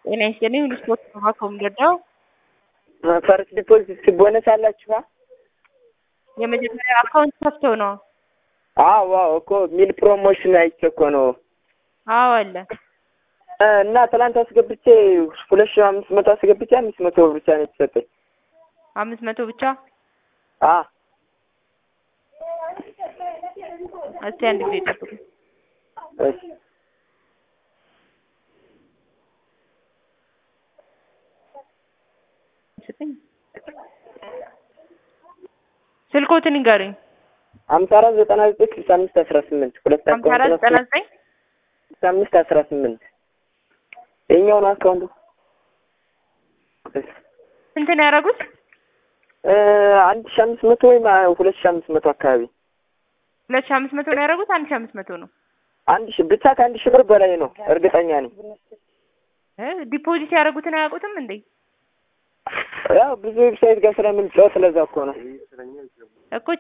ጤና ይስጥልኝ። ሁሉ ስፖርት ነው ከምገዳው ፈርስት ዲፖዚት ቦነስ አላችሁ? የመጀመሪያ አካውንት ከፍተው ነው? አዎ አዎ እኮ ሚል ፕሮሞሽን አይቼ እኮ ነው። አዎ አለ። እና ትናንት አስገብቼ ሁለት ሺህ አምስት መቶ አስገብቼ አምስት መቶ ብር ብቻ ነው የተሰጠኝ። አምስት መቶ ብቻ። አ እስቲ አንድ ጊዜ ጠብቁ። እሺ ስልኮትን ንገሩኝ። ሀምሳ አራት ዘጠና ዘጠኝ ስልሳ አምስት አስራ ስምንት ሁለት ሀምሳ አራት ዘጠና ዘጠኝ ስልሳ አምስት አስራ ስምንት የኛው ነው አካውንቱ። ስንት ነው ያደረጉት? አንድ ሺህ አምስት መቶ ወይም ሁለት ሺህ አምስት መቶ አካባቢ ሁለት ሺህ አምስት መቶ ነው ያደረጉት? አንድ ሺህ አምስት መቶ ነው። አንድ ሺህ ብቻ ከአንድ ሺህ ብር በላይ ነው እርግጠኛ ነኝ። እ ዲፖዚት ያደረጉትን አያውቁትም እንዴ? ያው ብዙ ዌብሳይት ጋር ስለምንጫወት ስለዛ እኮ ነው። እኮ